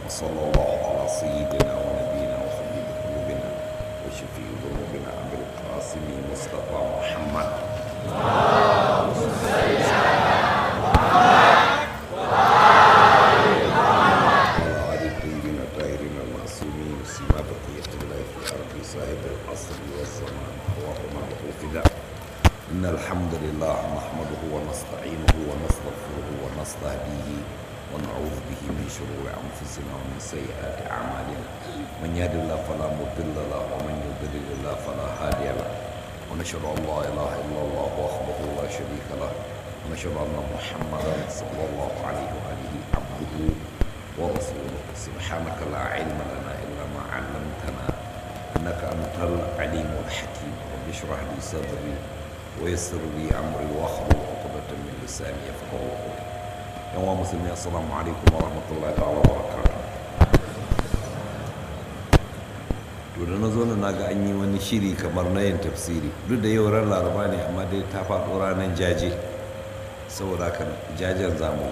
وصلى الله على سيدنا ونبينا وحبيب قلوبنا وشفيع ذنوبنا أبي القاسم مصطفى محمد وعلى آل الطيبين الطاهرين المعصومين سما بقية الله في أرض صاحب العصر والزمان اللهم له فداء إن الحمد لله نحمده ونستعينه ونستغفره ونستهديه ونعوذ به من شرور أنفسنا ومن سيئات أعمالنا من يهد الله فلا مضل له ومن يضلل الله فلا هادي له ونشهد أن لا إله إلا الله وحده لا شريك له ونشهد أن محمدا صلى الله عليه وآله عبده ورسوله سبحانك لا علم لنا إلا ما علمتنا إنك أنت العليم الحكيم رب اشرح لي صدري ويسر لي أمري واحلل عقدة من لساني يفقهوا قولي يوم مسلمين السلام عليكم ورحمة الله تعالى وبركاته to da na zo na ga an yi wani shiri kamar na yin tafsiri duk da yau ran laraba ne amma dai ta faɗo ranar jaje saboda haka jajen za mu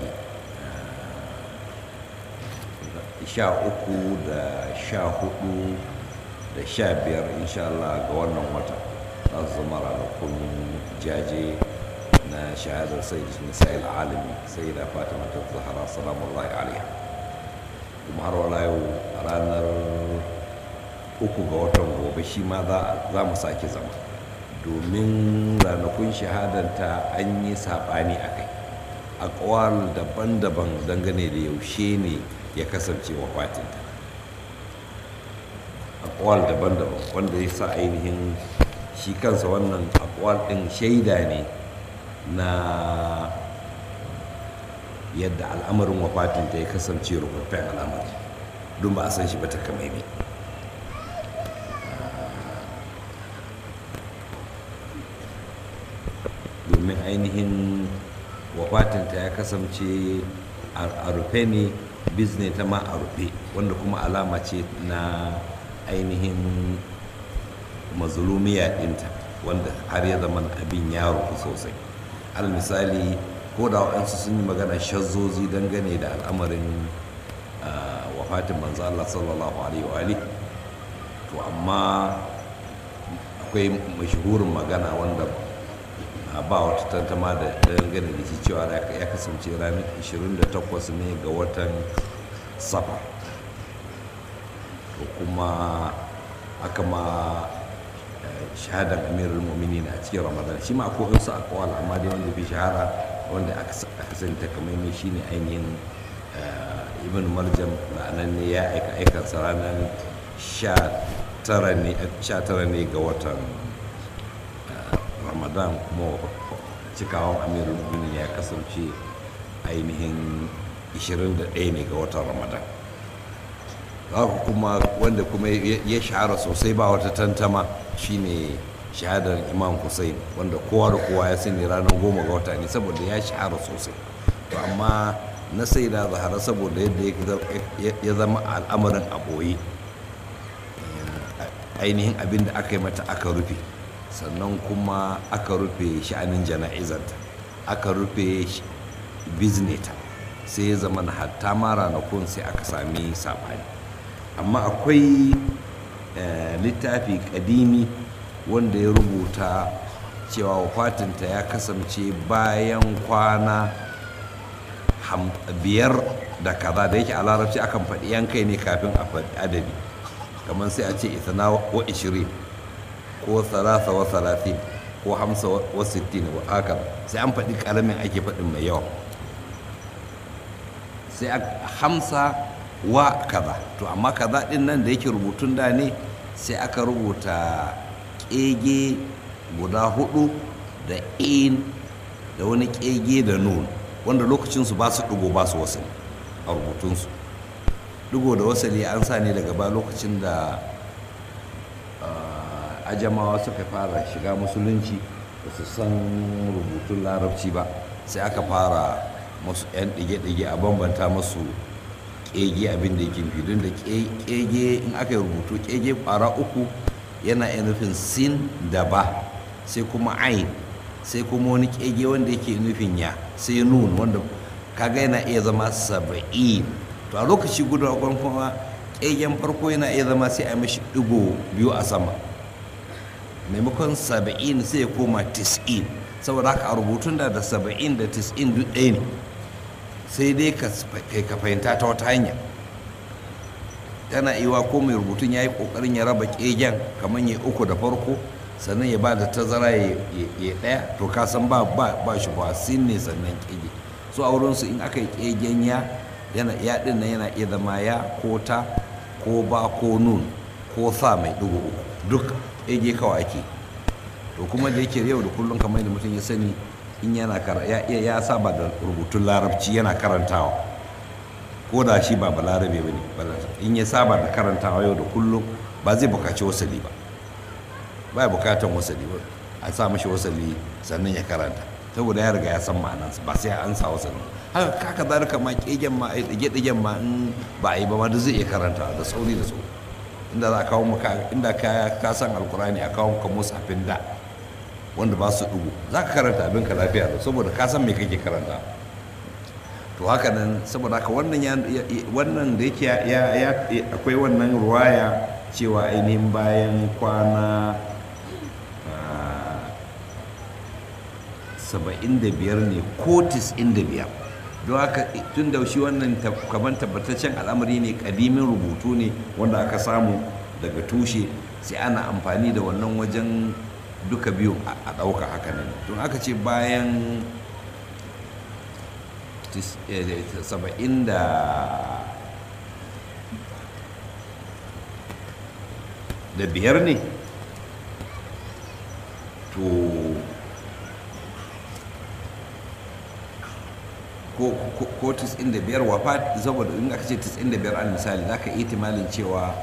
yi sha uku da sha hudu da sha biyar insha Allah ga wannan wata za su zama ranakun jaje na shahadar sai nisa'il alami sai da fatima ta zahara salamullahi alaiha kuma har wala yau ranar uku ga watan gobe shi ma za mu sake zama domin ranakun shahadanta an yi saɓani a kai akwal daban-daban dangane da yaushe ne ya kasance wafatinta akwal daban-daban wanda ya sa ainihin shi kansa wannan akwal ɗin shaida ne na yadda al'amarin wafatinta ya kasance rufaffen al'amari don ba a san shi ba ta kamaimi domin ainihin wafatinta ya kasance a rufe ne bizne ta ma a rufe wanda kuma alama ce na ainihin mazulumiya ɗinta wanda har ya zama abin ya rufu sosai al misali ko da waɗansu sun yi magana shazzozi dangane da al'amarin wafatin manzo Allah sallallahu alaihi wa to amma akwai mashahurin magana wanda ba wata tantama da dangane da shi cewa ya kasance ranar 28 ne ga watan safa to kuma aka ma shahadar amirul muminin a cikin ramadan shi ma akwai wasu akwal amma dai wanda fi shahara wanda aka sani takamaimai shine ainihin ibn marjam ma'anan ne ya aika aikansa ranar 19 ne ga watan ramadan kuma cikawan amirul muminin ya kasance ainihin 21 ne ga watan ramadan haka kuma wanda kuma ya shahara sosai ba wata tantama shine shahadar imam hussein wanda kowa da kowa ya sani ranar goma ga wata ne saboda ya shahara sosai to amma na sai da zahara saboda yadda ya zama al'amarin a ɓoye ainihin abin da aka yi mata aka rufe sannan kuma aka rufe sha'anin jana'izanta aka rufe bizneta sai ya zama na hatta ma ranakun sai aka sami saɓani amma akwai littafi kadimi wanda ya rubuta cewa wafatinta ya kasance bayan kwana biyar da kaza da yake a larabci akan faɗi yankai ne kafin a faɗi adadi kamar sai a ce isana wa ishirin ko salasa wa salatin ko hamsa wa sittin wa haka sai an faɗi ƙaramin ake faɗin mai yawa sai a hamsa wa kaza to amma kaza ɗin nan da yake rubutun da ne sai aka rubuta ƙege guda hudu da in da wani ƙege da nun wanda lokacinsu ba su ɗigo ba su wasali a rubutunsu ɗigo da wasali an sa ne daga ba lokacin da ajamawa suka fara shiga musulunci ba su san rubutun larabci ba sai aka fara masu 'yan ɗige-ɗige a bambanta masu ƙege abin da yake don da ƙege in aka yi rubutu ƙege ƙwara uku yana iya nufin sin da ba sai kuma ain sai kuma wani ƙege wanda yake nufin ya sai nun wanda kaga yana iya zama saba'in to a lokaci guda kuma ƙegen farko yana iya zama sai a mashi ɗigo biyu a sama maimakon saba'in sai ya koma tis'in saboda haka a rubutun da da saba'in da tis'in duk ɗaya ne sai dai ka fahimta ta wata hanya tana iwa ko mai rubutun ya yi ƙoƙarin ya raba ƙegen kamar ya uku da farko sannan ya ba da tazara ya ɗaya to ka san ba ba shi ba sin ne sannan ƙege so a wurinsu in aka yi ƙegen ya yana ya ɗin nan yana iya zama ya ko ta ko ba ko nun ko sa mai ɗigo uku duk ƙege kawai ake to kuma da yake yau da kullum kamar da mutum ya sani in yana ya ya saba da rubutun larabci yana karantawa ko da shi ba balarabe ba ne in ya saba da karantawa yau da kullum ba zai bukaci wasali ba ba bukatan wasali ba a sa mashi wasali sannan ya karanta saboda ya riga ya san ma'anansa ba sai an sa wasali haka kaka zalika ma kegen ma ɗige-ɗigen ma in ba a yi ba ma da zai iya karanta da sauri da sauri inda za a kawo maka inda ka san alkurani a kawo maka musafin da wanda ba su dugu za ka karanta abin ka lafiya da saboda ka san me kake karanta to haka nan saboda haka wannan ya wannan da yake ya akwai wannan ruwaya cewa ainihin bayan kwana saba'in da biyar ne ko tis'in da biyar don haka tun da shi wannan kaman tabbataccen al'amari ne kadimin rubutu ne wanda aka samu daga tushe sai ana amfani da wannan wajen duka biyun a ɗauka haka nan tun aka ce bayan saba'in da da biyar ne to ko tis'in da biyar wafa saboda in aka ce tis'in da biyar al misali za ka yi timalin cewa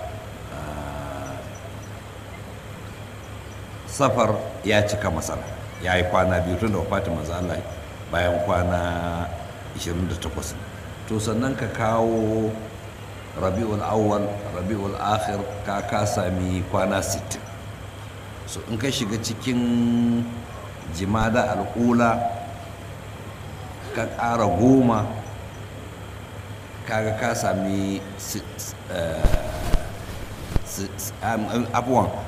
safar ya cika masana ya yi kwana biyu tun da wafatin manzo Allah bayan kwana 28 to sannan ka kawo rabi'ul awwal rabi'ul akhir ka ka sami kwana 60 so in ka shiga cikin jimada al'ula ka ƙara goma kaga ka sami abuwan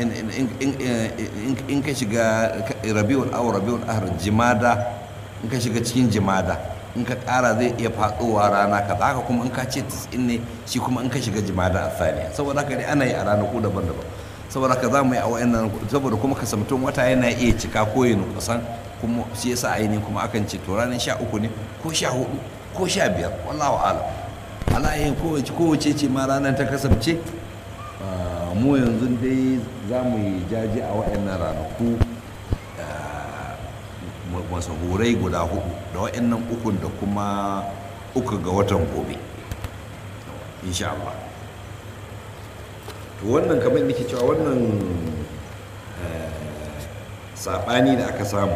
in ka shiga rabiul aw rabiul ahr jimada in ka shiga cikin jimada in ka ƙara zai iya faɗowa rana ka haka kuma in ka ce 90 ne shi kuma in ka shiga jimada a saniya saboda haka dai ana yi a ranaku daban-daban saboda haka za mu yi a wa'annan saboda kuma kasamtun wata yana iya cika ko yin kusan kuma shi yasa ainihin kuma akan ce to ranar sha uku ne ko sha hudu ko sha biyar wallahu alam alayin kowace kowace ce ma ranar ta kasance mu yanzu dai za mu yi jaji a waɗannan ranaku masahurai guda hudu da waɗannan ukun da kuma uku ga watan gobe insha Allah to wannan kamar nake cewa wannan saɓani da aka samu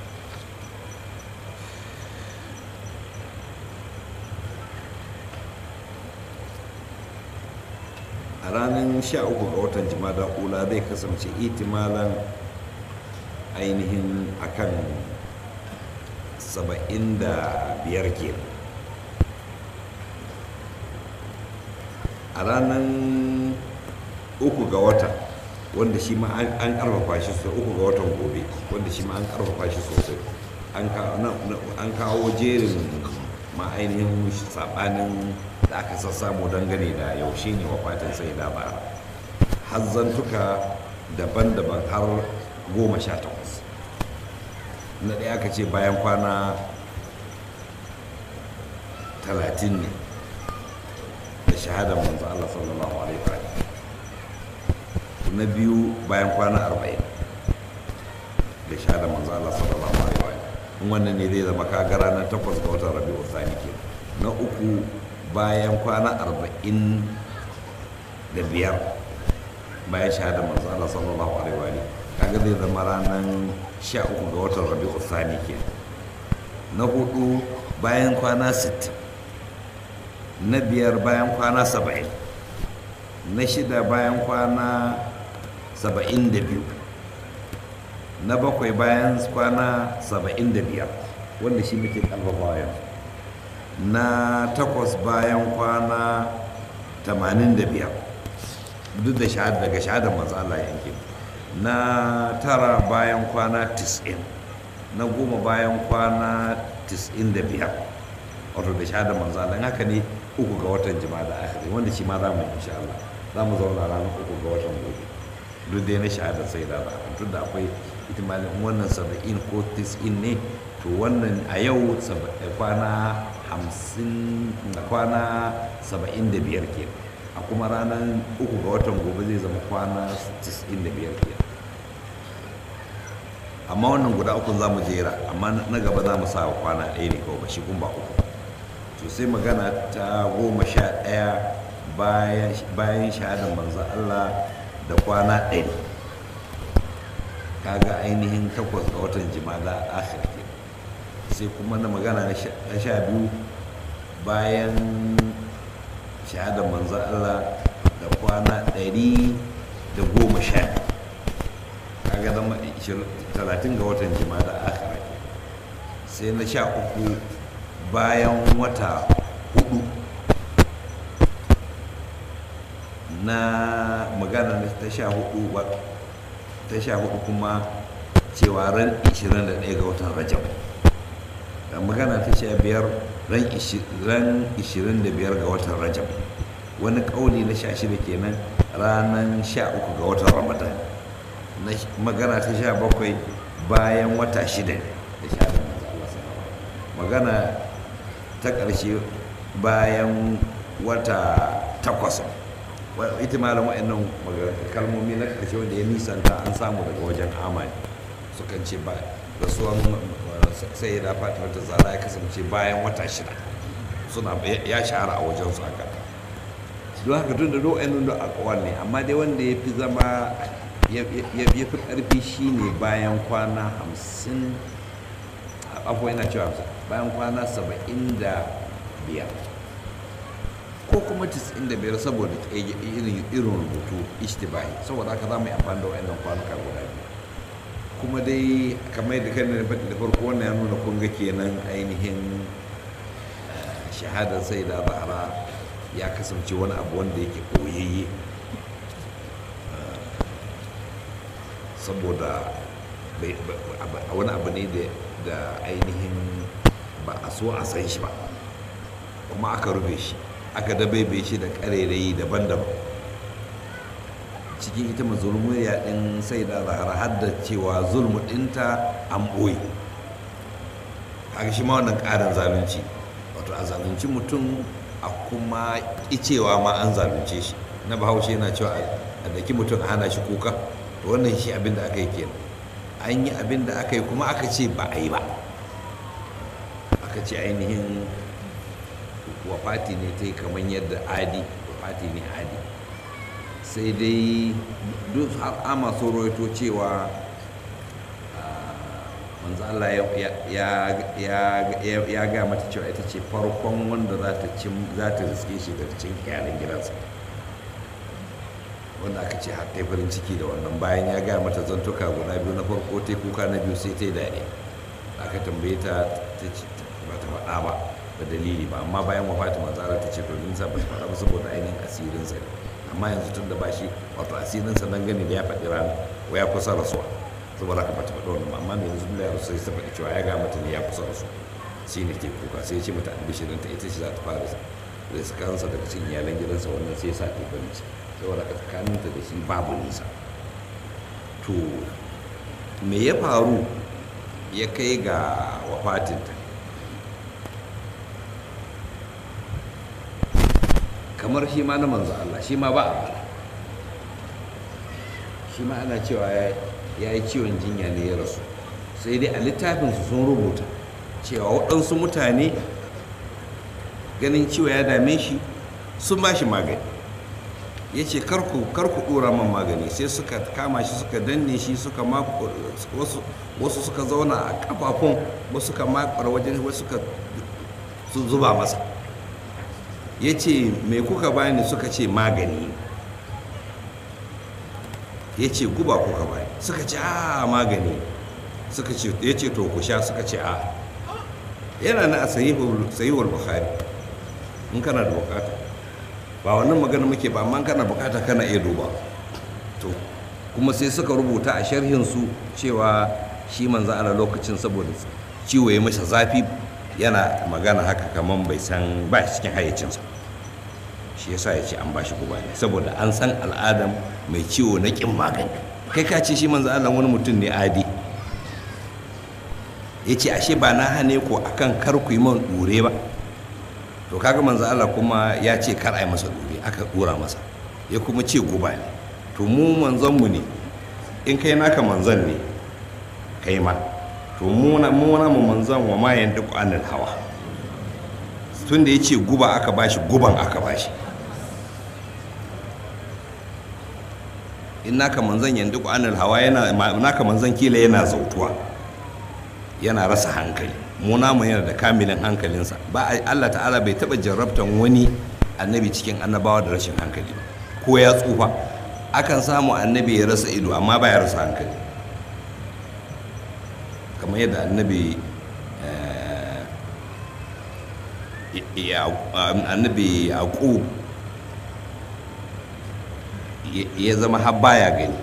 a ranar 13 ga watan jimada ula zai kasance itimalan ainihin akan 75 ke a ranar uku ga wata wanda shi ma an karfafa shi sosai uku ga watan gobe wanda shi ma an karfafa shi sosai an kawo jerin ma ainihin sabanin da aka sassamu dangane da yaushe ne wafatin sai da ba hazzantuka daban-daban har goma sha takwas na ɗaya aka ce bayan kwana talatin ne da shahadar manzo Allah sallallahu alaihi wa na biyu bayan kwana arba'in da shahadar manzo Allah sallallahu alaihi wa in wannan ne zai zama kaga ranar takwas ga watan rabi'u thani ke na uku bayan kwana arba'in da biyar bayan shahada manzo Allah sallallahu alaihi wa kaga zai zama ranar sha uku ga watan rabi'u thani ke na hudu bayan kwana sittin na biyar bayan kwana saba'in na shida bayan kwana saba'in da biyu na bakwai bayan kwana saba'in da biyar wanda shi muke kalfafa yanzu na takwas bayan kwana 85 duk da shahada daga shahadar manzo Allah yanke na tara bayan kwana 90 na goma bayan kwana 95 wato da shahadar manzo Allah in haka ne uku ga watan jima'a da akhiri wanda shi ma za mu insha Allah za mu zauna ranar uku ga watan gobe duk dai na shahadar sai da ba tun da akwai itimalin wannan saba'in ko tis'in ne to wannan a yau kwana hamsin kwana saba'in da biyar ke a kuma ranar uku ga watan gobe zai zama kwana tis'in da biyar ke amma wannan guda uku za mu jera amma na gaba za mu sa kwana ɗaya ne kawai ba shi kun ba uku to sai magana ta goma sha ɗaya bayan shahadar manzo Allah da kwana ɗari kaga ainihin takwas ga watan jimada akhir ke sai kuma na magana na sha biyu bayan shahadar manzo Allah da kwana ɗari da goma sha kaga zama talatin ga watan jimada akhir ke sai na sha uku bayan wata hudu na magana ta sha hudu ta sha hudu kuma cewa ran 21 ga watan rajab da magana ta sha biyar ran 25 ga watan rajab wani kauli na sha shida kenan ranar sha uku ga watan ramadan na magana ta sha bakwai bayan wata shida da sha magana ta ƙarshe bayan wata takwas ita malam wa'annan kalmomi na ƙarshe wanda ya nisanta an samu daga wajen amani sukan ce ba rasuwan sai da fatima ta zara ya kasance bayan wata shida suna ya shahara a wajen su haka don haka tun da do'ainin da akwai ne amma dai wanda ya fi zama ya fi ƙarfi shine bayan kwana hamsin abuwa yana cewa bayan kwana saba'in da biyar ko kuma 95 saboda irin rubutu ishtibahi saboda haka za mu yi amfani da wa'annan kwanuka guda biyu kuma dai kamar da kan da faɗi da farko wannan ya nuna kun ga kenan ainihin shahadar sai da zahara ya kasance wani abu wanda yake koyayye saboda wani abu ne da ainihin ba a so a san shi ba kuma aka rufe shi aka dabaibe shi da ƙarairayi daban-daban cikin ita mazulmuriya ɗin sai da zahara har da cewa zulmu ɗinta an ɓoye haka shi ma wannan ƙarin zalunci wato a zalunci mutum a kuma cewa ma an zalunce shi na bahaushe yana cewa a daki mutum a hana shi kuka to wannan shi abin da aka yi kenan an yi abin da aka yi kuma aka ce ba a yi ba aka ce ainihin wafati ne ta yi kamar yadda adi wafati ne adi sai dai duk har ama so roito cewa manzo Allah ya ga mata cewa ita ce farkon wanda za ta za ta riske shi da cin iyalan gidansa wanda aka ce har ta farin ciki da wannan bayan ya gaya mata zantuka guda biyu na farko ta kuka na biyu sai ta yi daɗi aka tambaye ta ta ce ba ta faɗa ba da dalili ba amma bayan wafati manzara ta ce to din sa ba ta faɗa ba saboda ainihin asirinsa ne amma yanzu tun da ba shi wato asirinsa dan gani da ya faɗi rana wa ya kusa rasuwa saboda haka ba ta faɗi wannan ba amma mai yanzu da ya rasu sai ta faɗi cewa ya gaya mata ne ya kusa rasuwa shi ne ke kuka sai ya ce mata albishirin ta ita ce za ta fara riskansa daga cikin iyalan gidansa wannan sai ya sa ta farin ciki saboda tsakaninta da shi babu nisa to me ya faru ya kai ga wafatinta kamar shi ma na manzo Allah shi ma ba a fara shi ma ana cewa ya yi ciwon jinya ne ya rasu sai dai a littafinsu sun rubuta cewa waɗansu mutane ganin ciwo ya dame shi sun ba shi magani ya ce karku ɗora man magani sai suka kama shi suka danne shi suka wasu suka zauna a kafafun wasu suka makwar wajen wasu suka zuba masa ya ce mai kuka bani suka ce magani ya ce guba kuka bani suka ce a magani suka ce ya ce to ku sha suka ce a yana na a sahihul bukhari in kana da bukata ba wannan magana muke ba amma kana bukata kana iya duba to kuma sai suka rubuta a sharhinsu cewa shi manzo Allah lokacin saboda ciwo ya masa zafi yana magana haka kaman bai san ba shi cikin hayyacinsa shi yasa ya ce an ba shi guba ne saboda an san al'adam mai ciwo na kin magani kai ka ce shi manzo Allah wani mutum ne adi ya ce ashe ba na hane ko akan kar ku yi man dure ba to kaga manzo Allah kuma ya ce kar a yi masa dure aka dura masa ya kuma ce guba ne to mu manzon mu ne in kai naka manzon ne kai ma to mu na mu na mu manzon wa ma yantiqu anil hawa tun da ya ce guba aka bashi guban aka bashi in naka manzon yantiqu anil hawa yana naka manzon kila yana zautuwa yana rasa hankali mu namu yana da kamilin hankalinsa ba Allah ta'ala bai taba jarrabtan wani annabi cikin annabawa da rashin hankali ba ko ya tsufa akan samu annabi ya rasa ido amma ba ya rasa hankali kamar yadda annabi annabi yaqub ya zama har baya gani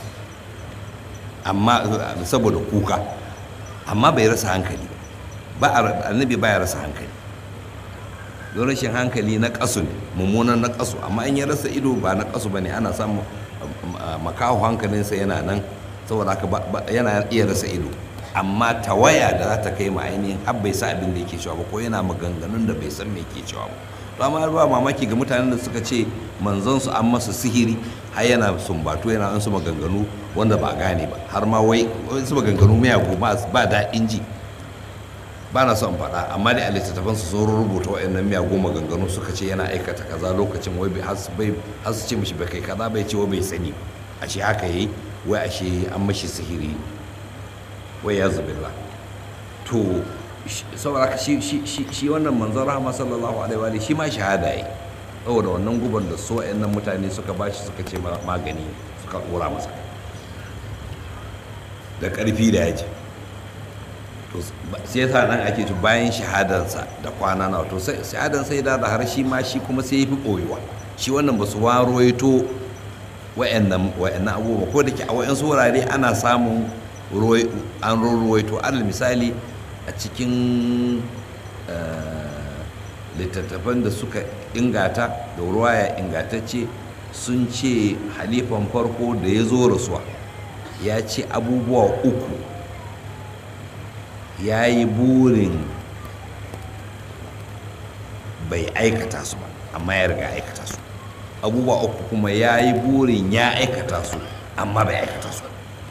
amma saboda kuka amma bai rasa hankali ba annabi baya rasa hankali don rashin hankali na kasu ne mummunan na kasu amma in ya rasa ido ba na kasu ba ne ana samun makaho hankalinsa yana nan saboda haka yana iya rasa ido amma tawaya da za ta kai ma ainihin har bai sa abin da yake cewa ba ko yana maganganun da bai san me ke cewa ba to amma ba mamaki ga mutanen da suka ce manzon su an masa sihiri har yana sumbatu yana an su maganganu wanda ba gane ba har ma wai su maganganu miyagu ba daɗin ji ba na son faɗa amma dai a littattafansu sun rubuta waɗannan miyagun maganganu suka ce yana aikata kaza lokacin wai har su ce mishi bai kai kaza bai ce wai bai sani ashe haka yi wai ashe an mashi sihiri wai ya zubilla to saboda ka shi wannan manzon rahama sallallahu alaihi wa shi ma shahada yi saboda wannan guban da su waɗannan mutane suka bashi suka ce magani suka ɗora masa da ƙarfi da yaji to sai yasa nan ake ci bayan shahadansa da kwana na to sai shahadan sai da da har shi ma shi kuma sai yafi koyuwa shi wannan ba su waroito wa'annan wa'annan abubuwa ko da ke a wa'ansu wurare ana samun an ruwaito alal misali a cikin littattafan da suka ingata da ruwaya ingatacce sun ce halifan farko da ya zo rasuwa ya ce abubuwa uku ya yi burin bai aikata su ba amma ya riga aikata su abubuwa uku kuma ya yi burin ya aikata su amma bai aikata su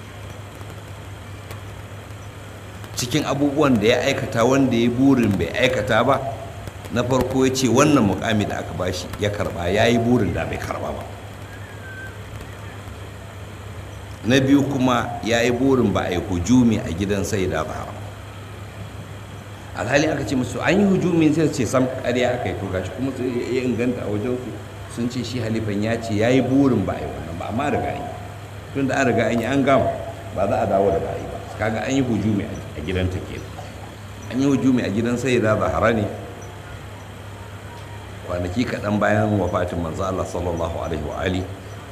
cikin abubuwan da ya aikata wanda ya burin bai aikata ba na farko ya ce wannan mukami da aka bashi ya karba ya yi burin da bai karba ba na biyu kuma ya yi burin ba a yi hujumi a gidan sai da ba alhali aka ce musu an yi hujumi sai ce sam ƙarya aka yi to gashi kuma ya inganta a wajen su sun ce shi halifan ya ce ya yi burin ba a yi wannan ba amma riga an yi tun da an riga an yi an gama ba za a dawo da ba a yi ba kaga an yi hujumi a gidan ta ke an yi hujumi a gidan sai da zahara ne kwanaki kaɗan bayan wafatin manzo Allah sallallahu alaihi wa ali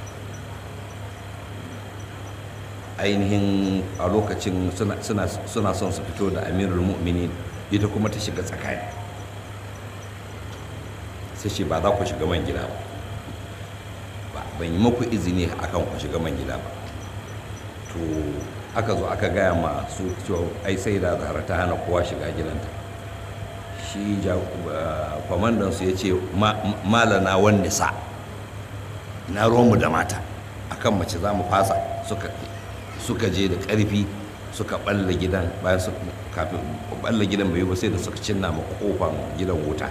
ainihin a lokacin suna son su fito da amirul mu'minin ita kuma ta shiga tsakani sai ce ba za ku shiga man gida ba ban yi maku izini akan ku shiga man gida ba to aka zo aka gaya ma su cewa ai sai da zahara ta hana kowa shiga gidanta shi kwamandan su ya ce malana wani sa na romu da mata akan mace za mu fasa suka je da ƙarfi suka balla gidan bayan su kafin balla gidan bai ba sai da suka cinna ma kofan gidan wuta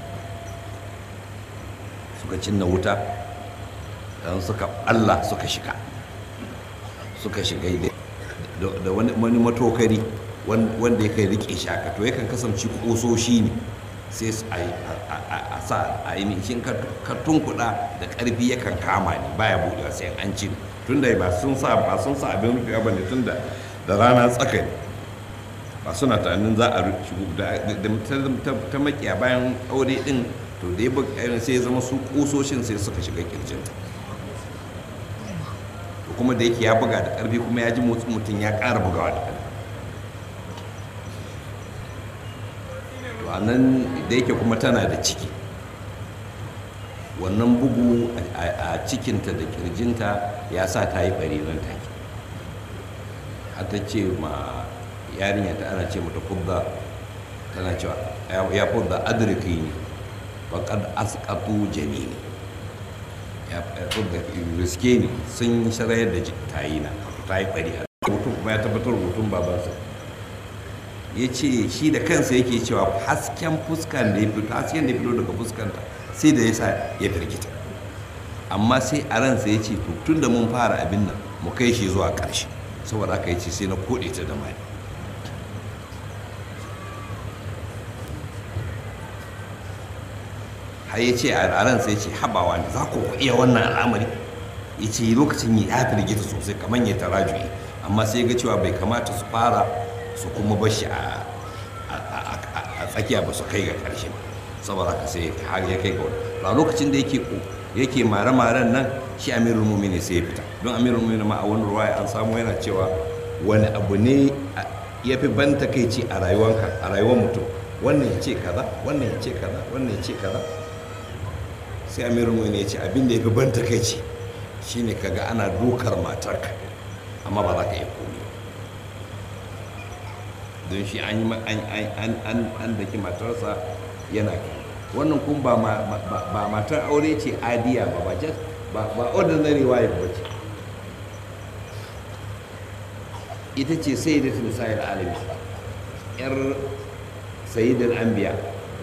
suka cinna wuta dan suka balla suka shiga suka shiga da wani matokari wanda ya kai rike shi haka to yakan kasance kososhi ne sai a sa a yi shin ka tunkuɗa da ƙarfi yakan kama ne baya buɗewa sai an cire tun da ba sun sa ba sun sa abin rufe ba ne tun da da rana tsaka ne ba suna tunanin za a shigo da ta makiya bayan aure din to da ya sai ya zama su kusoshin sai suka shiga kirjinta kuma da yake ya buga da ƙarfi kuma ya ji motsin mutum ya ƙara bugawa da ƙarfi to a nan da yake kuma tana da ciki wannan bugu a cikinta da kirjinta ya sa ta yi ɓari nan take har ta ce ma yarinya ta ana ce mata kubba tana cewa ya kubba adriki ne faƙad asƙatu janini ya da riske ne sun sharayar da tayi na ta yi ɓari a mutum kuma ya tabbatar rubutun babansa ya ce shi da kansa yake cewa hasken fuskan da ya fito hasken da ya fito daga fuskanta sai da ya sa ya firgita amma sai a ransa ya ce tun da mun fara abin nan mu kai shi zuwa ƙarshe saboda aka yi ce sai na koɗe ta da mani har ya ce a ransa ya ce habawa ne za ku iya wannan al'amari ya ce lokacin ya firgita sosai kamar ya tarajuyi amma sai ga cewa bai kamata su fara su kuma bashi a tsakiya ba su kai ga ƙarshe ba saboda haka sai har ya kai ga wani a lokacin da yake yake mare-maren nan shi amirul mumini sai ya fita don amirul mumini ma a wani ruwaya an samu yana cewa wani abu ne ya fi ban takaici a rayuwanka a rayuwar mutum wannan ya ce kaza wannan ya ce kaza wannan ya ce kaza sai amirul mumini ya ce abin da ya fi ban takaici shine kaga ana dokar matarka amma ba za ka iya komi don shi an yi an daki matarsa yana wannan kun ba matar aure ce adiya ba ba ba ordinary wife ba ce ita ce sai da tunisayar alami yar sayidar anbiya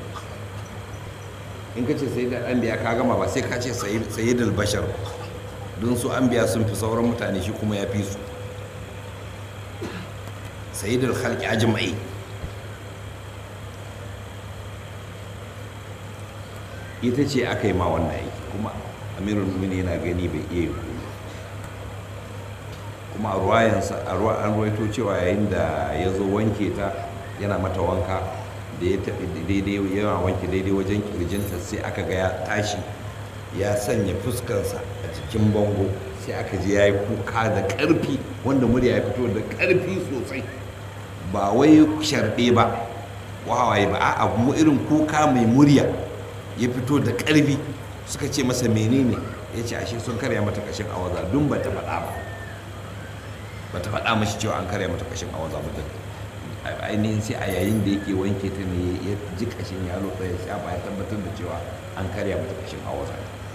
in ka ce sayidar anbiya ka gama ba sai ka ce sayidar bashar don su anbiya sun fi sauran mutane shi kuma ya fi su sayidar halki ajma'i ita ce aka yi ma wannan aiki kuma amirul mumini yana gani bai iya yi kuma kuma a ruwayansa a ruwa an ruwaito cewa yayin da ya zo wanke ta yana mata wanka da ya tafi daidai yana wanke daidai wajen kirjinta sai aka ga ya tashi ya sanya fuskarsa a cikin bango sai aka ji ya yi kuka da ƙarfi wanda murya ya fito da ƙarfi sosai ba wai sharɗe ba wawaye ba a abu irin kuka mai murya ya fito da ƙarfi suka ce masa menene ya ce ashe sun karya mata kashin awaza dun ba ta faɗa ba ba ta faɗa mashi cewa an karya mata kashin awaza ba da ainihin sai a yayin da yake wanke ta ne ya ji kashin ya lotsa ya sha ba ya tabbatar da cewa an karya mata kashin awaza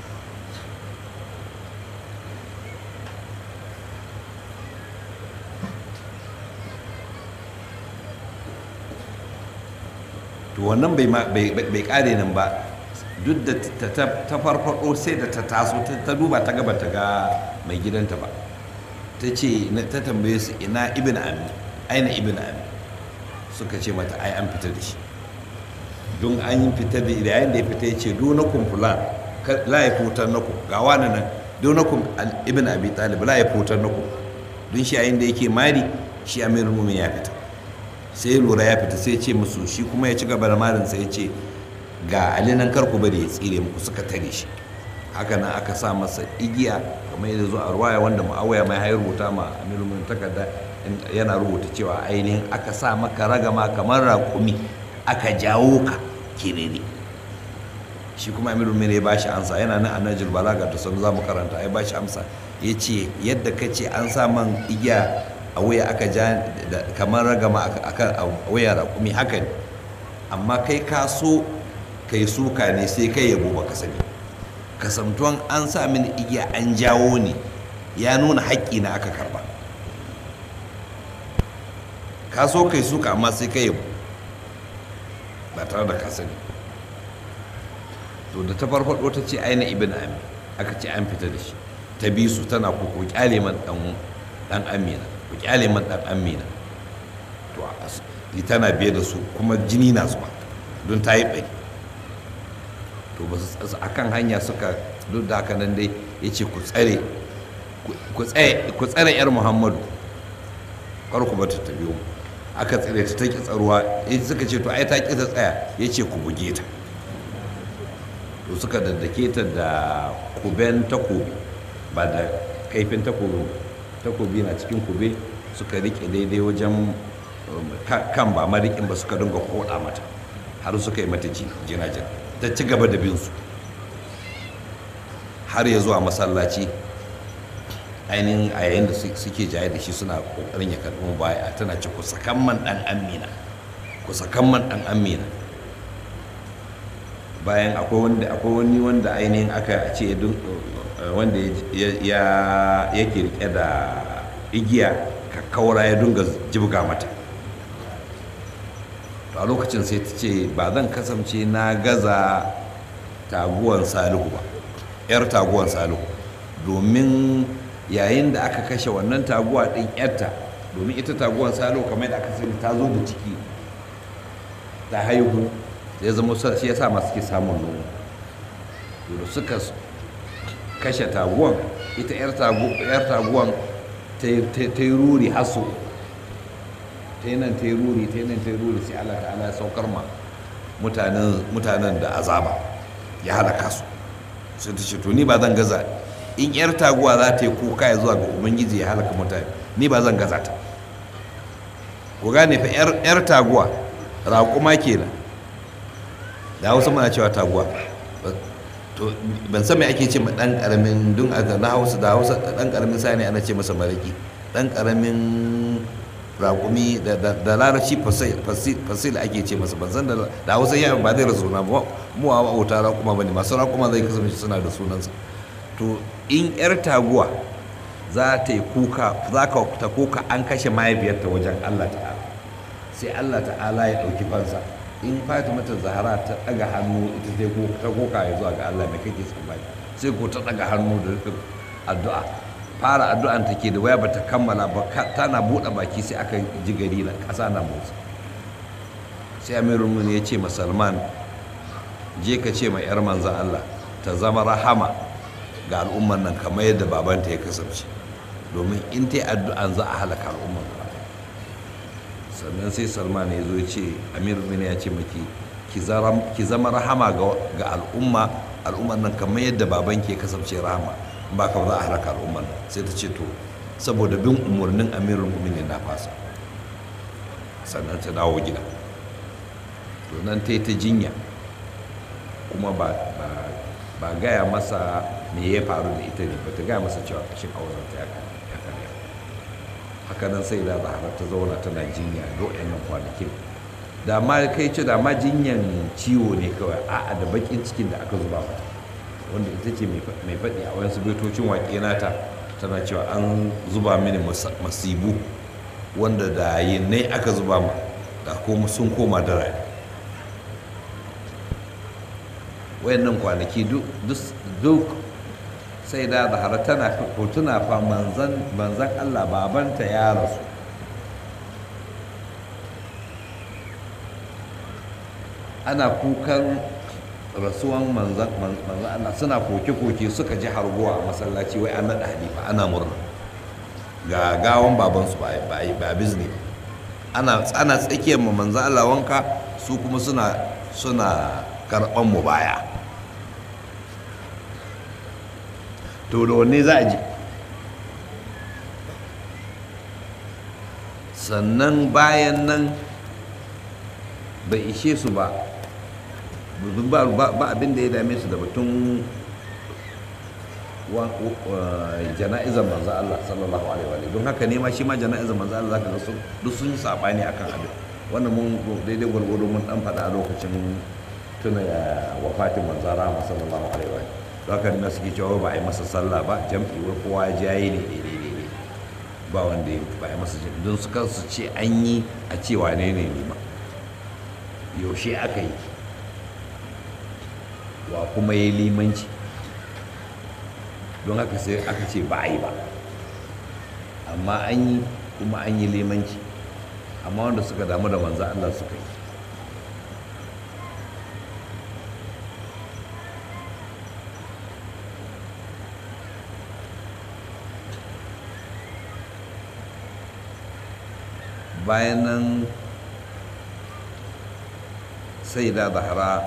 to wannan bai kare nan ba duk da ta farfado sai da ta taso ta duba ta gaba ta ga mai gidanta ba ta ce ta tambaye su ina ibn ami aina ibn ami suka ce mata ai an fita da shi don an yi fita da yayin da ya fita ya ce donakun fulan la ya fitar naku ga wani nan donakun ibn abi talib la ya fitar naku don shi yayin da yake mari shi amirul mumin ya fita sai lura ya fita sai ce musu shi kuma ya ci gaba da marin sai ya ce ga ali nan karku bari ya tsire muku suka tare shi haka nan aka sa masa igiya kamar yadda zo a ruwaya wanda ma'awaya mai hayar rubuta ma amirul mumin takarda yana rubuta cewa ainihin aka sa maka ragama kamar raƙumi aka jawo ka kirere shi kuma amirul mumin ya bashi amsa yana nan a najil balaga da sanu za mu karanta ya bashi amsa ya ce yadda ka ce an sa man igiya a wuya aka ja kamar ragama a wuya raƙumi haka ne amma kai ka so kai suka ne sai kai yabo baka sani kasamtuwan an sa mini igiya an jawo ne ya nuna haƙƙi na aka karba ka so kai suka amma sai kai yabo ba tare da ka sani to da ta farfaɗo ta ce aina ibn ami aka ce an fita da shi ta bi su tana kuku kyale man dan amina ku kyale man dan amina to tana biye da su kuma jini na zuwa don ta yi bai to ba su a kan hanya suka duk da haka nan dai ya ce ku tsare ku tsare yar muhammadu kar ku bata ta biyo aka tsire ta take tsaruwa ya suka ce to ai ta ƙi ta tsaya ya ce ku buge ta to suka daddake ta da kuben takobi ba da kaifin takobi takobi na cikin kube suka rike daidai wajen kan ba marikin ba suka dinga koda mata har suka yi mata jina-jina ta ci gaba da binsu har ya zuwa masallaci ainihin a yayin da suke jaye da shi suna kokarin ya karɓi baya tana ce ku sakan man ɗan amina ku sakan man ɗan amina bayan akwai wani wanda ainihin aka ce wanda ya yake rike da igiya kakkaura ya dunga jibga mata a lokacin sai ta ce ba zan kasance na gaza taguwan salihu ba yar taguwan salihu domin yayin da aka kashe wannan taguwa ɗin yarta domin ita taguwan salihu kamar da aka sani ta zo da ciki ta haihu ya zama shi ya sa masu ke samun nono da suka kashe taguwan ita yar taguwan ta yi ruri haso ta yi nan ta yi ruri ta yi nan ta yi ruri sai Allah ta'ala ya saukar ma mutanen da azaba ya halaka su sai ta ce to ni ba zan gaza in yar taguwa za ta yi kuka ya zuwa ga ubangiji ya halaka mutane ni ba zan gaza ta ku gane fa yar taguwa raƙuma kenan da hausa muna cewa taguwa to ban san me ake ce ma dan karamin dun a na hausa da hausa dan karamin sani ana ce masa maraki dan karamin raƙumi da larabci fasil ake ce masa ban san da hausa yawan ba zai rasu na ba mu a wauta raƙuma ba ne masu raƙuma zai kasance suna da sunansa to in yar taguwa za ta yi kuka za ka ta kuka an kashe mahaifiyarta wajen allah ta'ala sai allah ta'ala ya ɗauki fansa in fatima ta zahara ta daga hannu ita sai ta koka ya zuwa ga Allah mai kake tsammani sai ko ta daga hannu da rufin addu'a fara addu'an ta ke da waya bata kammala ba tana buɗe baki sai aka ji gari na ƙasa na motsi sai amirul mun ya ce ma salman je ka ce ma yar manzan Allah ta zama rahama ga al'umman nan kamar yadda babanta ya kasance domin in ta yi addu'an za a halaka al'umman sannan sai salman ya zo ce amir bin ya ce maki ki zama rahama ga al'umma al'umman nan kamar yadda baban ke kasance rahama ba ka za a haraka al'umman nan sai ta ce to saboda bin umarnin amirul mu'minin na fasa sannan ta dawo gida to nan ta yi ta jinya kuma ba gaya masa me ya faru da ita ne ba ta gaya masa cewa kashin auren ta ya karya haka nan sai da zahara ta zauna tana jinya do'yan nan kwanakin da ma kai ce da ma jinyan ciwo ne kawai a'a da bakin cikin da aka zuba mata wanda ita ce mai faɗi a wayansu baitocin waƙe nata tana cewa an zuba mini masibu wanda da yinnai aka zuba ma da kuma sun koma da rani wayannan kwanaki duk sai da zahara tana tuna fa manzan Allah babanta ya rasu ana kukan rasuwan manzan Allah suna koke-koke suka ji harguwa a masallaci wai an naɗa halifa ana murna ga gawan babansu ba bizni ana tsana tsakiyar mu manzan Allah wanka su kuma suna suna karɓan mu baya to da wanne za a ji sannan bayan nan bai ishe su ba ba abin da ya dame su da batun jana'izar manzo Allah sallallahu alaihi wa don haka ne ma shi ma jana'izar manzo Allah zaka ga su duk sun yi sabani akan abin wannan mun daidai gwargwado mun dan faɗa a lokacin tuna wafatin manzo Allah sallallahu alaihi wa don haka ne suke cewa ba a yi masa sallah ba jam'i wai kowa ya jaye ne daidai ba wanda ba a yi masa jam'i don su kansu ce an yi a cewa ne ne ne ma yaushe aka yi wa kuma ya yi limanci don haka sai aka ce ba a yi ba amma an yi kuma an yi limanci amma wanda suka damu da manzo Allah suka yi bayan nan sai da zahara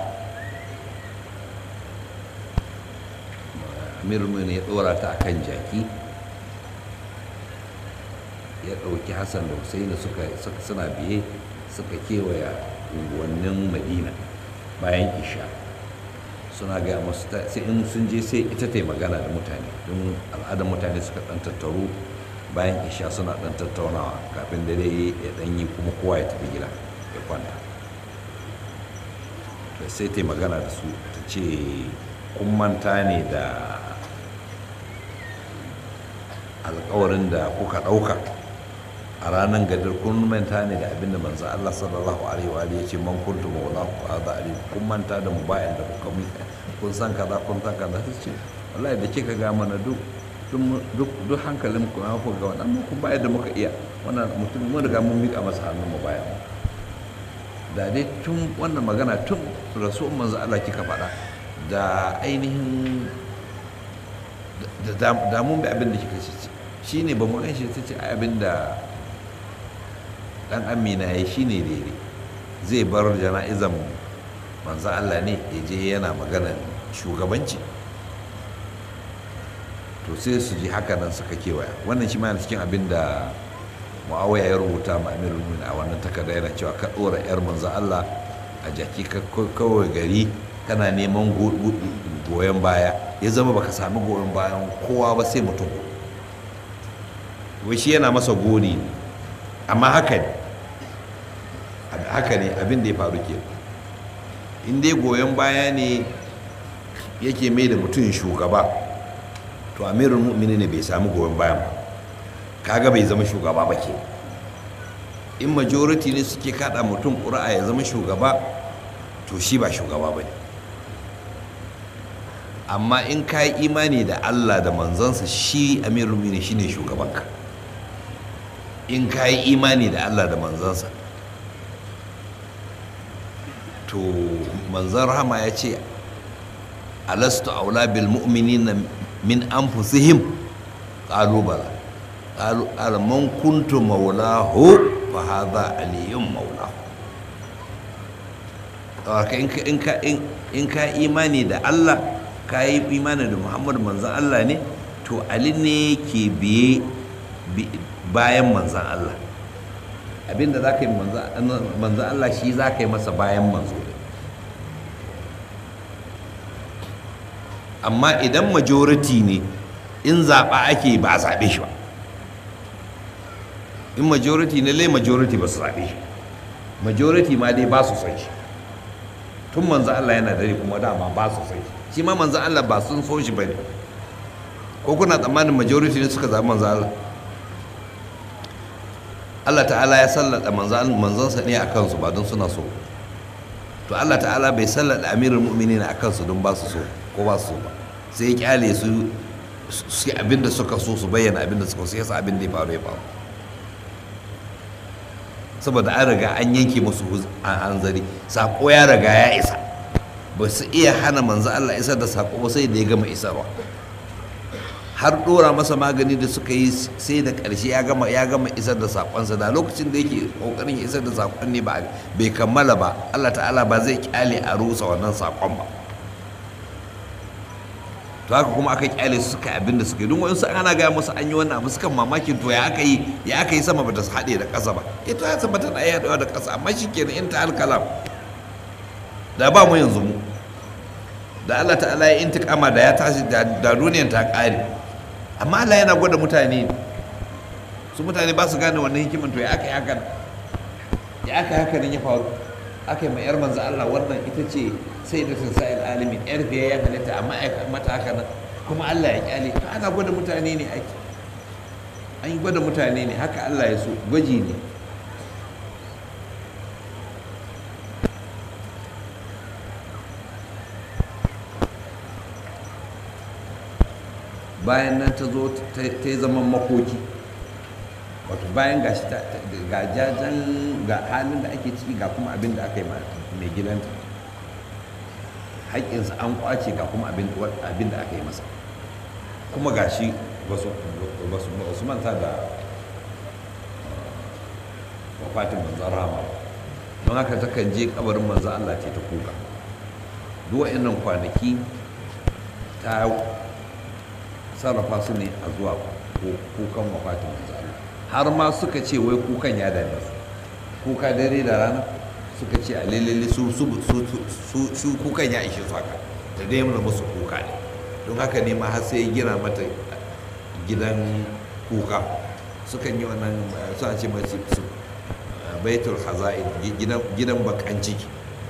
amirul ya dora ta akan jaki ya ɗauki hassan da husaini suka suna biye suka kewaya unguwannin madina bayan isha suna gaya masu sai in sun je sai ita ta magana da mutane don al'adar mutane suka ɗan tattaru bayan isha suna ɗan tattaunawa kafin dare ya ɗan yi kuma kowa ya tafi gida ya kwanta sai ta magana da su ta ce kun manta ne da alkawarin da kuka ɗauka a ranar gadar kun manta ne da abinda manzo Allah sallallahu alaihi wa ya ce man kuntu maula ku hada ali kun manta da mu bayan da kuka mu kun san kaza kun san kaza ta ce wallahi da kika ga mana duk duk duk hankalin ku na ku ga wannan mu kun bayar da muka iya wannan mutum mun riga mun mika masa hannun mu bayan da dai tun wannan magana tun rasul manzo Allah kika faɗa da ainihin da mun bi abin da kika ce shi ne ba mu gan shi ta ce abin da dan amina ya shi ne daidai zai bar jana'izan manzan Allah ne ya je yana maganar shugabanci to sai su ji haka nan suka kewaya wannan shi ma cikin abin da mu'awiya ya rubuta ma amirul mu'minin a wannan takarda yana cewa ka dora yar manzan Allah a jaki kawai gari kana neman goyon baya ya zama baka sami goyon bayan kowa ba sai mutum wai shi yana masa goni amma haka ne haka ne abin da ya faru ke in dai goyon baya ne yake mai da mutum shugaba to amirul mu'mini ne bai sami goyon bayan ba kaga bai zama shugaba ba ke in majority ne suke kada mutum ƙura'a ya zama shugaba to shi ba shugaba ba ne amma in ka yi imani da allah da manzansa shi amirul mu'mini shine shugabanka in ka yi imani da Allah da manzansa to manzan rahama ya ce alastu aula bil mu'minina min anfusihim qalu bala qalu man kuntu maulahu fa hadha aliyun maulahu in ka in ka imani da Allah ka yi imani da Muhammad manzan Allah ne to Ali ne ke biye bayan manzan Allah abinda za ka yi manzan Allah shi za ka yi masa bayan manzo amma idan majority ne in zaɓa ake ba a zaɓe shi ba in majority ne lai majority ba su zaɓe shi majority ma dai ba su son shi tun manzan Allah yana dare kuma dama ba su son shi shi ma manzan Allah ba sun so shi ba ne ko kuna tsammanin majority ne suka zaɓi manzan Allah Allah ta'ala ya sallada manzansa ne a kansu ba don suna so to Allah ta'ala bai sallada amirin mu'mini a kansu don ba su so ko ba su so ba sai ya kyale su su abinda suka so su bayyana abinda suka so yasa abin da ya faru ya faru saboda an riga an yanke musu hanzari sako ya riga ya isa ba su iya hana manzo Allah isar da sako ba sai da ya gama isarwa har dora masa magani da suka yi sai da ƙarshe ya gama ya gama isar da sakonsa da lokacin da yake kokarin ya isar da sakon ne ba bai kammala ba Allah ta'ala ba zai kyale a rusa wannan sakon ba to haka kuma aka kyale su suka abin da suka yi don wani ana gaya musu an yi wannan abu suka mamakin to ya aka yi ya aka yi sama ba ta haɗe da ƙasa ba eh to ya sama tana iya haɗewa da ƙasa amma shi kenan in ta alkalam da ba mu yanzu mu da Allah ta'ala ya intikama da ya tashi da duniyar ta ƙare amma Allah yana gwada mutane su mutane ba su gane wannan hikiman to ya aka yi haka ya aka yi haka nan ya faru aka yi ma yar manzo Allah wannan ita ce sai da sa'il alimin yar biya ya halitta amma ya mata haka nan kuma Allah ya kyale ana gwada mutane ne ake an yi gwada mutane ne haka Allah ya so gwaji ne bayan nan ta zo ta yi zaman makoki wato bayan ga shi ga jajen ga halin da ake ciki ga kuma abin da aka yi mai gidanta haƙƙinsa an kwace ga kuma abin da aka yi masa kuma ga shi ba su manta da wafatin manzan rama don haka takan je kabarin manzan Allah ce ta kuka duk wa'annan kwanaki ta sarrafa su ne a zuwa kukan wafatin manzan Allah har ma suka ce wai kukan ya dame su kuka dare da rana suka ce a lelele su su kukan ya ishe su haka da dai mana musu kuka ne don haka ne ma har sai gina mata gidan kuka sukan yi wannan suna ce masu su baitul haza'in gidan bakan ciki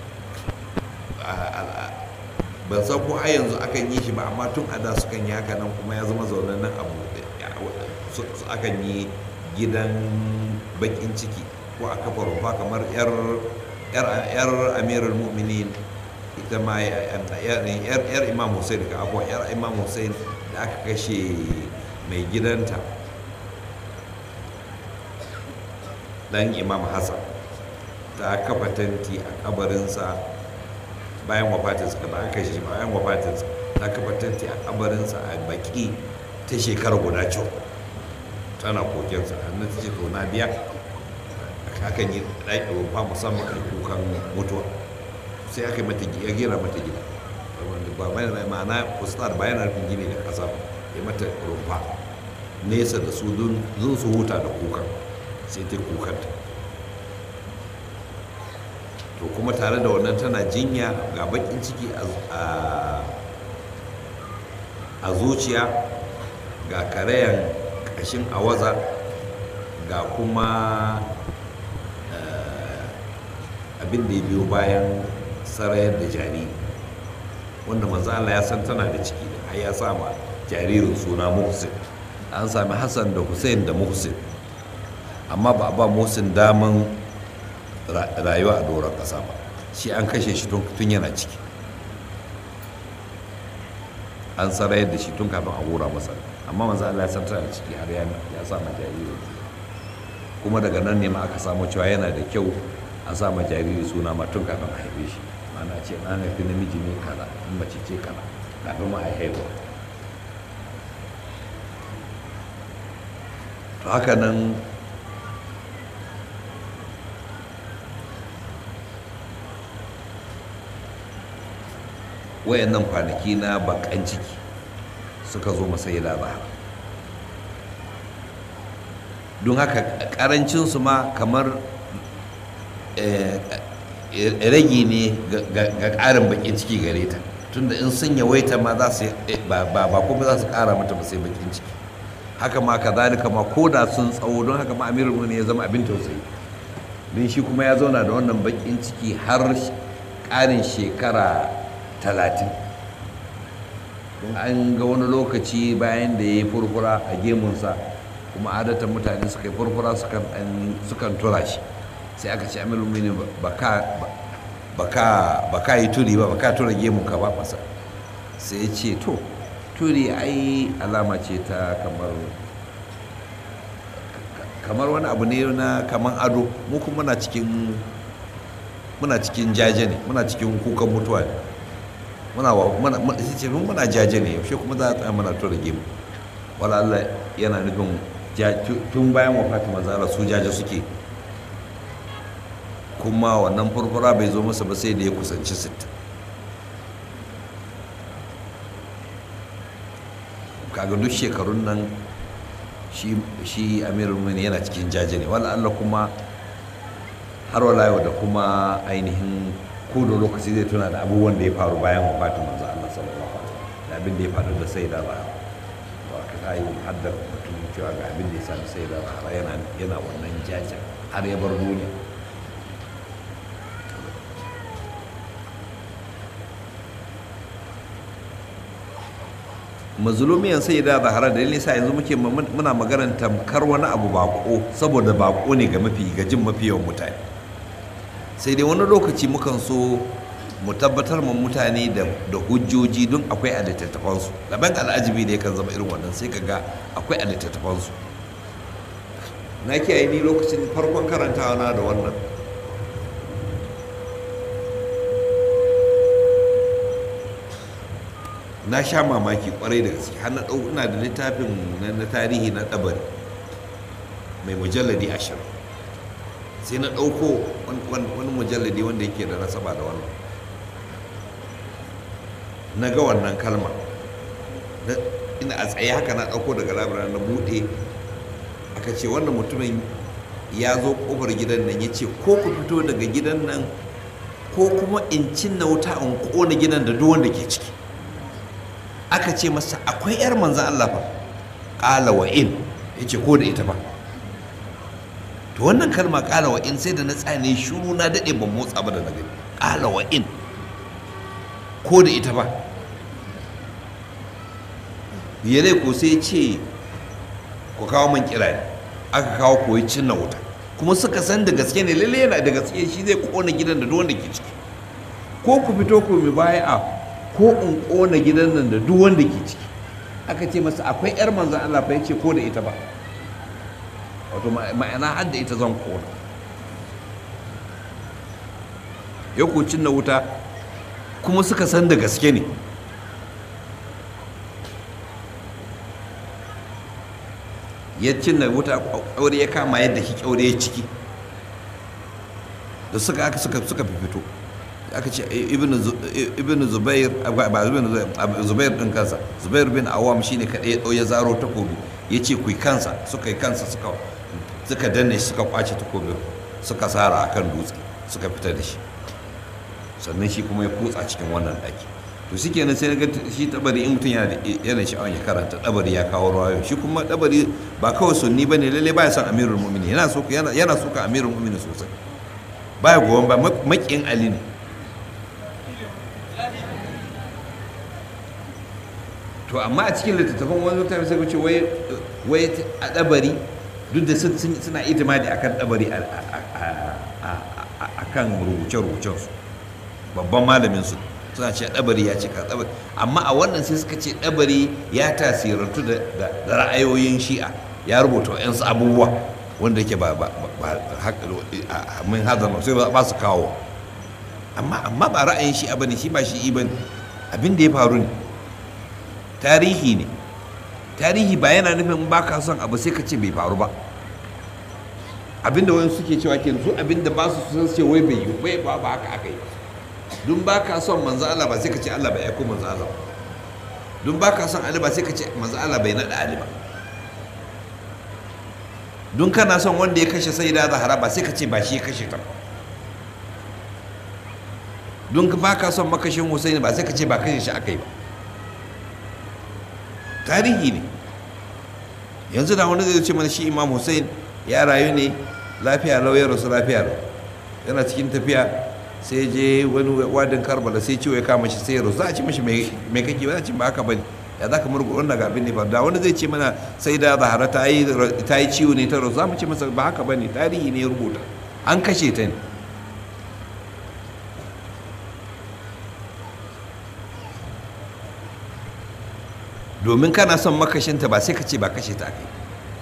ban san ko har yanzu akan yi shi ba amma tun a da sukan yi haka nan kuma ya zama zaunan nan abu akan yi gidan bakin ciki ko a kafa rufa kamar yar amirul mu'minin ita ma yar imam hussein ka abuwa yar imam hussein da aka kashe mai gidanta dan imam hassan ta kafa tanti a kabarinsa bayan wafatinsa da aka kashe shi bayan wafatinsa ta kafa tanti a kabarinsa a baki ta shekara guda cewa tana kokensa hannun ta ce to na biya akan yi ɗaki rumfa musamman a kukan mutuwa sai aka yi mata ya gera mata gida wanda ba mai ma'ana kustar bayan rufin gini da ƙasa ya mata rumfa nesa da su don su huta da kukan sai ta kukanta to kuma tare da wannan tana jinya ga bakin ciki a zuciya ga karayan ƙashin awaza ga kuma abin da ya biyo bayan sarayar da jariri wanda manzo Allah ya san tana da ciki har ya sama jaririn suna Muhsin an sami Hassan da Hussein da Muhsin amma ba a ba Muhsin daman rayuwa a doron ƙasa ba shi an kashe shi tun yana ciki an sarayar da shi tun kafin a hura masa amma manzo Allah ya san tana da ciki har ya sama jaririn kuma daga nan ne ma aka samu cewa yana da kyau a sa ma jariri suna ma tun kafin a haife shi mana ce na haifi namiji ne kaza in mace ce kaza kafin ma a haihuwa to haka nan wayannan kwanaki na bakan ciki suka zo masai da don haka karancinsu ma kamar rage ne ga ƙarin bakin ciki gare ta tunda in sun yawaita ma za su ba kuma za su ƙara mata ba sai bakin ciki haka ma ka zalika ma ko da sun tsawo don haka ma amirul ne ya zama abin tausayi don shi kuma ya zauna da wannan bakin ciki har ƙarin shekara talatin don an ga wani lokaci bayan da ya yi furfura a gemunsa kuma adatan mutane suka yi furfura sukan tura shi sai aka ce amirul mini ba ka yi turi ba ba ka tura gemun ka ba masa sai ya ce to turi ai alama ce ta kamar kamar wani abu ne na kamar ado mu kuma muna cikin muna cikin jaje ne muna cikin kukan mutuwa ne muna wa muna ce muna jaje ne yaushe kuma za a tsaya muna tura gemu wala Allah yana nufin tun bayan wafatin manzara su jaje suke kuma wannan furfura bai zo masa ba sai da ya kusanci sittin kaga duk shekarun nan shi amirul mini yana cikin jaje ne wala Allah kuma har wala yau da kuma ainihin ko da lokaci zai tuna da abubuwan da ya faru bayan wafatin manzo Allah sallallahu alaihi wasallam da abin da ya faru da sai da ba wa ka kai haddar mutum cewa ga abin da ya sami sai da ba yana yana wannan jajen har ya bar duniya mazulumiyan sai da zahara da nisa yanzu muke muna maganar tamkar wani abu bako saboda bako ne ga mafi gajin mafi yawan mutane sai dai wani lokaci mukan so mu tabbatar ma mutane da hujjoji don akwai a littattafansu laban al'ajibi da yakan zama irin wannan sai kaga akwai a littattafansu na kiyaye ni lokacin farkon karantawa na da wannan na sha mamaki kwarai da gaske har na ɗau ina da littafin na tarihi na ɗabari mai mujalladi ashirin sai na ɗauko wani mujalladi wanda yake da nasaba da wannan na ga wannan kalma ina a tsaye haka na ɗauko daga labarai na buɗe aka ce wannan mutumin ya zo ƙofar gidan nan ya ce ko ku fito daga gidan nan ko kuma in cinna wuta in ƙona gidan da duk wanda ke ciki aka ce masa akwai 'yar manzan Allah fa ƙala wa in ya ce ko da ita ba to wannan kalma ƙala wa in sai da na tsane shuru na daɗe ban motsa ba da na gani ƙala wa in ko da ita ba yare ko sai ce ku kawo man kira ne aka kawo koyi cinna wuta kuma suka san da gaske ne lalle yana da gaske shi zai kona gidan da duk wanda ke ciki ko ku fito ku mi baya a ko in kona gidan nan da duk wanda ke ciki aka ce masa akwai yar manzan Allah fa yace ko da ita ba wato ma'ana har da ita zan kona ya ku cinna wuta kuma suka san da gaske ne ya cinna wuta kyaure ya kama yadda shi kyaure ya ciki da suka aka suka suka fito aka ce ibn zubair ba zubair din kansa zubair bin awam shine kadai ya dau ya zaro takobi ya ce ku kansa suka yi kansa suka suka danne shi suka kwace takobin suka sara akan dutse suka fita da shi sannan shi kuma ya kutsa cikin wannan daki to shi kenan sai ga shi tabari in mutum yana yana sha'awar ya karanta tabari ya kawo rawayo shi kuma tabari ba kawai sunni bane lalle baya son amirul mu'minin yana so yana yana so ka amirul mu'minin sosai baya goyon ba makin ali ne to amma a cikin littattafan wani mutane sai ce wai wai a dabari duk da suna itimadi akan dabari akan rubuce-rubucen su babban malamin su suna ce ɗabari ya cika ɗabari amma a wannan sai suka ce ɗabari ya tasirantu da ra'ayoyin shi'a ya rubuta yansu abubuwa wanda yake ba min hazar sai ba su kawo amma amma ba ra'ayin shi'a bane shi ba shi'i bane abin da ya faru ne tarihi ne tarihi ba yana nufin ba ka son abu sai ka ce bai faru ba abinda wani suke cewa ke su abinda ba su sun ce wai bai yi bai ba ba haka aka yi dun ba ka son manzo Allah ba sai ka ce Allah bai aiko manzo Allah dun ba ka son Ali ba sai ka ce manzo Allah bai nada Ali ba dun kana son wanda ya kashe Sayyida Zahra ba sai ka ce ba shi ya kashe ta dun ba ka son makashin Hussein ba sai ka ce ba kashe shi aka yi ba tarihi ne yanzu da wani zai ce mana shi Imam Hussein ya rayu ne lafiya lau ya rasu lafiya lau yana cikin tafiya sai je wani wadin karbala sai ciwo ya kama shi sai ya rasu za a ci mashi mai kake ba za a ci ba haka bane ya za ka murgu wannan ga abin ne ba da wani zai ce mana sai da zahara ta yi ciwo ne ta rasu za mu ce masa ba haka bane tarihi ne ya rubuta an kashe ta ne domin kana son makashinta ba sai ka ce ba kashe ta kai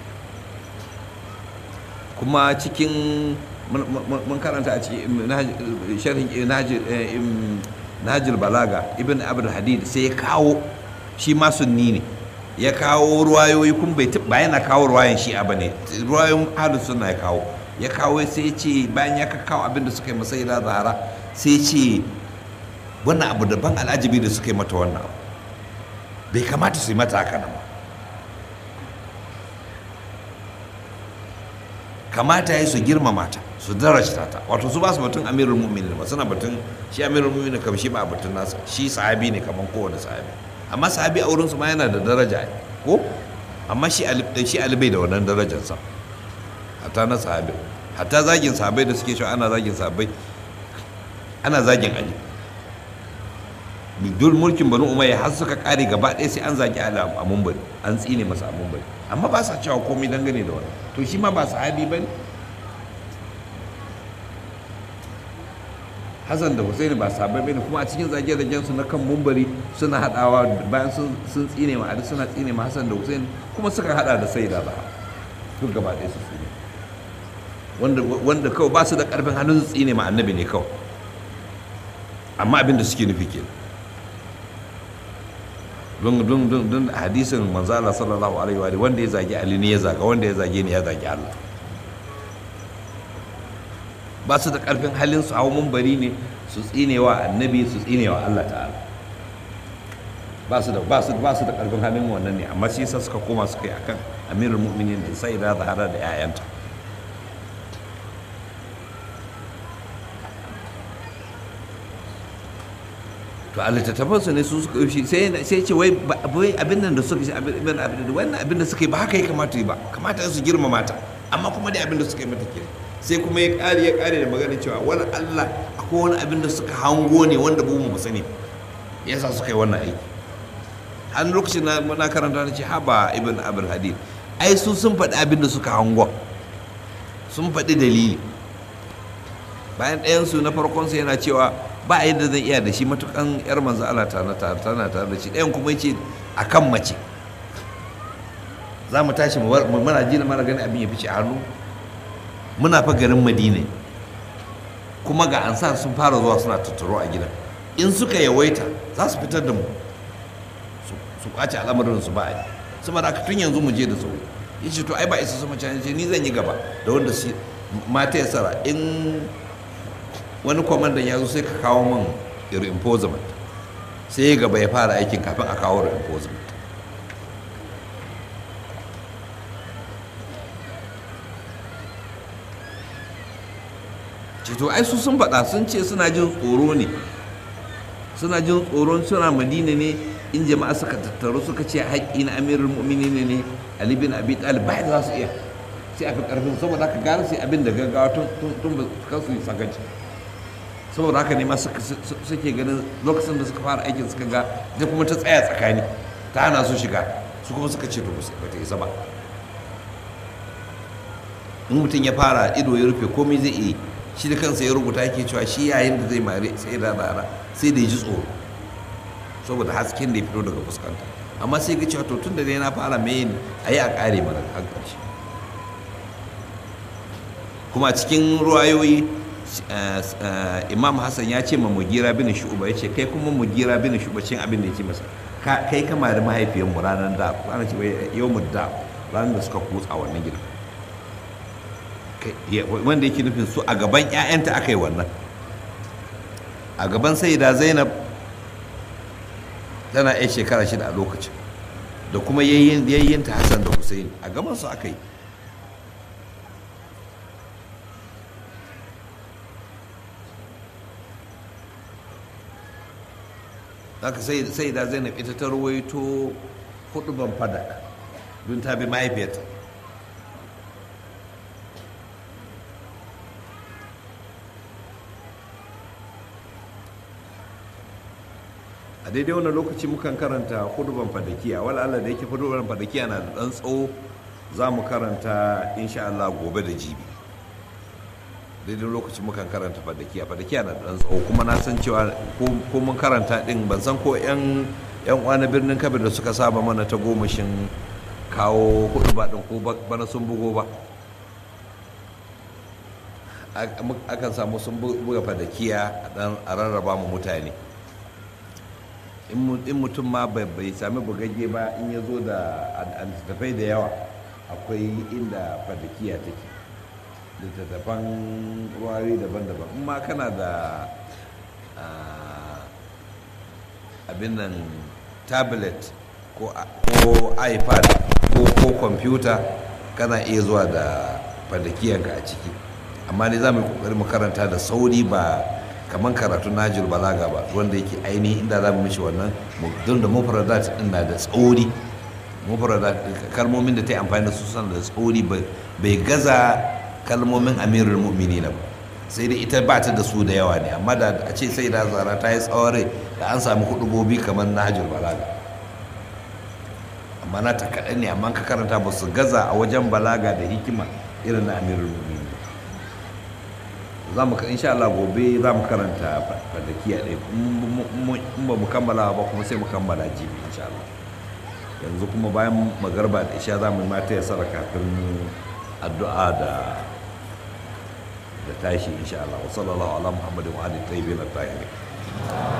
kuma cikin mun karanta a cikin sharhin nahajul balaga ibn abdul hadid sai ya kawo shi ma sunni ne ya kawo ruwayoyi kun bai ba yana kawo ruwayan shi a bane ruwayoyin ahlus sunna ya kawo ya kawo sai ya ce bayan ya kawo abin da suka yi masai da zahara sai ya ce wannan abu daban al'ajabi da suka yi mata wannan abu bai kamata su yi mata haka nan ba kamata ya yi su girmama ta su darajta ta wato su ba su batun amirul mu'minin ba suna batun shi amirul mu'minin kam shi ba batun nasa shi sahabi ne kamar kowane sahabi amma sahabi a wurinsu ma yana da daraja ko amma shi shi alibai da wannan darajarsa hatta na sahabi hatta zagin sahabai da suke cewa ana zagin sahabai ana zagin ali duk mulkin banu umayya har suka kare gaba ɗaya sai an zagi ali a mumbari an tsine masa a mumbari amma ba sa cewa komai dangane da wannan to shi ma ba sahabi ba ne hassan da husaini ba sahabai ba ne kuma a cikin zage-zagen su na kan mumbari suna haɗawa bayan sun tsine ma ali suna tsine ma hassan da husaini kuma suka haɗa da sai da ba duk gaba ɗaya su tsine wanda kawai ba su da ƙarfin hannun su tsine ma annabi ne kawai amma abin da suke nufi kenan don don don don hadisin manzo Allah sallallahu alaihi wa wanda ya zagi Ali ne ya zaga wanda ya zage ni ya zagi Allah ba su da karfin halin su hau mumbari ne su tsinewa annabi su tsinewa Allah ta'ala ba su da ba su ba su da karfin halin wannan ne amma shi yasa suka koma suka yi akan amirul mu'minin da sai da zahara da 'ya'yanta to a littattafansu ne su suka yi sai sai ce wai wai abin nan da suka yi abin abin wannan abin da suka yi ba haka ya kamata yi ba kamata su girmama ta amma kuma dai abin da suka yi mata ke sai kuma ya kare ya kare da magana cewa wani Allah akwai wani abin da suka hango ne wanda ba mu sani yasa suka yi wannan aiki har lokacin na na karanta na ce haba ibn abul hadid ai su sun faɗi abin da suka hango sun faɗi dalili bayan ɗayansu na farkonsa yana cewa ba yadda zan iya da shi matukan yar manzo Allah tana tare da shi ɗayan kuma yace akan mace za mu tashi mu muna ji mana gani abin ya fice a hannu muna fa garin Madina kuma ga ansar sun fara zuwa suna tattaro a gidan in suka yawaita za su fitar da mu su kwace al'amarin su ba a yi saboda haka tun yanzu mu je da sauri yace to ai ba isa su mace ni zan yi gaba da wanda su mata ya sara in wani kwamandan ya zo sai ka kawo min reinforcement sai ya gaba ya fara aikin kafin a kawo reinforcement to ai su sun faɗa sun ce suna jin tsoro ne suna jin tsoron suna madina ne in jama'a suka tattaru suka ce haƙƙi na amirul mu'minin ne ali bin abi talib ba za su iya sai a fi ƙarfin saboda haka gara sai abin da gaggawa tun ba kansu yi sakaci saboda haka ne ma suke ganin lokacin da suka fara aikin suka ga da kuma ta tsaya tsakani ta hana su shiga su kuma suka ce to ba ta isa ba in mutum ya fara ido ya rufe komai zai iya shi da kansa ya rubuta yake cewa shi yayin da zai mare sai da rana sai da ya ji tsoro saboda hasken da ya fito daga fuskanta amma sai ga cewa to tun da dai na fara mai a yi a ƙare mana har ƙarshe kuma cikin ruwayoyi imam hassan ya ce ma mugira bin shu'uba ya ce kai kuma mugira bin shu'uba cin abin da ya ce masa kai kama da mahaifiyanmu ranar da ranar ce yau mu da ranar da suka kutsa wannan gidan wanda yake nufin su a gaban 'ya'yanta aka yi wannan a gaban da zainab tana 'yan shekara shida a lokacin da kuma yayyinta hassan da hussein a gaban su aka yi haka sai da zainab ita ta ruwaito hudu ban fadak don ta bi mahaifiyarta a daidai wannan lokaci mukan karanta huduban fadakiya wala Allah da yake huduban fadakiya na da dan tsawo za mu karanta insha Allah gobe da jibi daidai lokaci mukan karanta fadakiya fadakiya na da dan tsawo kuma na san cewa ko mun karanta din ban san ko yan yan uwa na birnin kabir da suka saba mana ta gomashin kawo huduba din ko bana sun bugo ba akan samu sun buga fadakiya a rarraba mu mutane in mutum ma bai sami bugagge ba in ya zo da littattafai da yawa akwai inda fadakiya take littattafan ruwari daban-daban in ma kana da abin nan tablet ko ipad ko kwamfuta kana iya zuwa da fadakiyanka a ciki amma dai za mu yi kokari mu karanta da sauri ba kamar karatu najil balaga ba wanda yake ainihi inda za mu mishi wannan don da mufradat din na da tsauri mufradat kalmomin da ta yi amfani da su suna da tsauri bai gaza kalmomin amirul mu'minin ba sai dai ita ba ta da su da yawa ne amma da a ce sai da zara ta yi tsaware da an sami hudubobi kamar najil balaga amma na ta kaɗan ne amma ka karanta ba su gaza a wajen balaga da hikima irin na amirul mu'minin za mu insha Allah gobe za mu karanta fadakiya ɗaya in ba mu kammala ba kuma sai mu kammala jibi insha Allah yanzu kuma bayan magarba da isha za mu mata ya sara kafin addu'a da da tashi insha Allah wa sallallahu ala muhammadin wa alihi tayyibin at-tahirin